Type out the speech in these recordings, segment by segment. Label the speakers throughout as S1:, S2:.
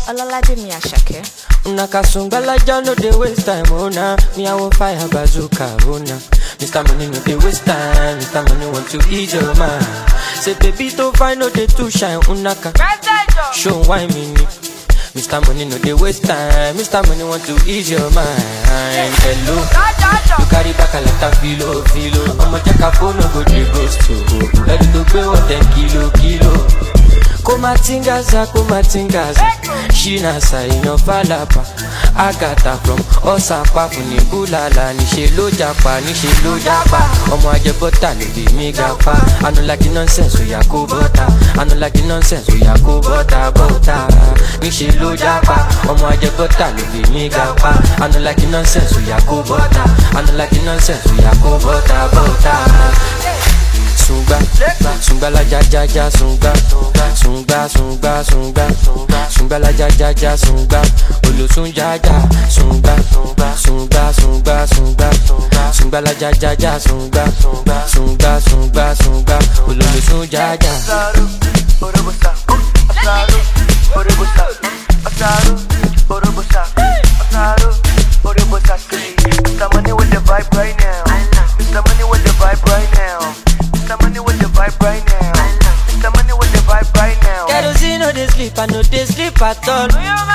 S1: Ọlọ́ládé Àṣàkẹ́.
S2: Una kasungalaja no dey waste time, oh nah. Me I want fire bazooka, oh nah. Mr. Money no dey waste time, Mr. Money want to ease your mind. Say baby to find no dey too shine, unaka. Show why me ni. Mr. Money no dey waste time, Mr. Money want to ease your mind. Hello, you carry back a lot of filo, filo. I'ma check a phone, no go dey ghost to. Ready to pay what ten kilo, kilo. kumatingaza kumatingaza shinasa èèyàn falapa agata from ọsàpá fún ní búlàlà níṣẹ ló japa níṣẹ ló japa ọmọ ajẹbọta ló bí mi ga pa anulaki nonsense oya kó bọta anulaki nonsense oya kó bọta bọta níṣẹ ló japa ọmọ ajẹbọta ló bí mi ga pa anulaki nonsense oya kó bọta anulaki nonsense oya kó bọta bọta sungba sungba la ja ja ja sungba sungba sungba sungba sungba la ja ja ja sungba olosun ja ja sungba sungba sungba sungba sungba la ja ja ja sungba sungba sungba sungba ololosun ja ja.
S3: Asaru, Orobosa, Asaru, Orobosa, Asaru, Orobosa, Asaru, Orobosa, say, Mr. Money with the vibe right now. Mr. Money with the vibe right now. Mr. Money with the vibe right now. Mr. Money with the vibe right now.
S2: kerosene no dey sleep i no dey sleep at all.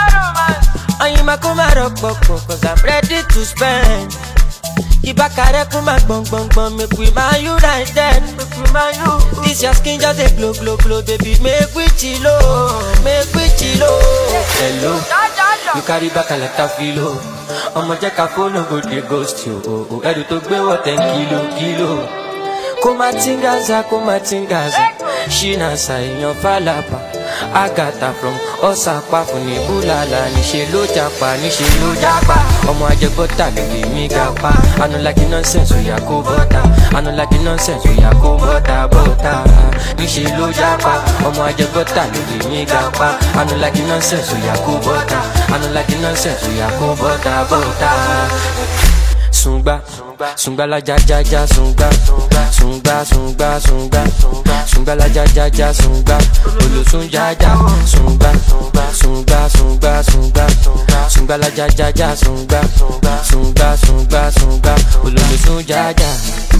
S2: oyinma kó má rọpòpò cause i'm ready to spend. ìbákarẹ́ kún má gbọ̀ngbọ̀ngbọ̀n make we ma united. this your skin just dey glow glow glow baby make we chilo make we chilo. hello you carry back a lot of filo ọmọ jẹ́ ká fóònù go dey ghost you o o ẹrù tó gbé wọ̀ ten kilo kilo. kó má tingaza kó má tingaza ṣínàṣà èèyàn fàlàpà agata from ọ̀sàpá fún ní búlàlà níṣẹ́ ló japa níṣẹ́ ló japa ọmọ ajẹgbọ́ta ló lè mí ga pa anulaki nonsense oya kó bọ́ta anulaki nonsense oya kó bọ́ta bọ́ta níṣẹ́ ló japa ọmọ ajẹgbọ́ta ló lè mí ga pa anulaki nonsense oya kó bọ́ta anulaki nonsense oya kó bọ́ta bọ́ta sungba sungba la ja ja ja sungba sungba sungba sungba sungba la ja ja ja sungba olosun ja ja sungba sungba sungba sungba sungba la ja ja ja sungba sungba sungba sungba ololosun ja ja.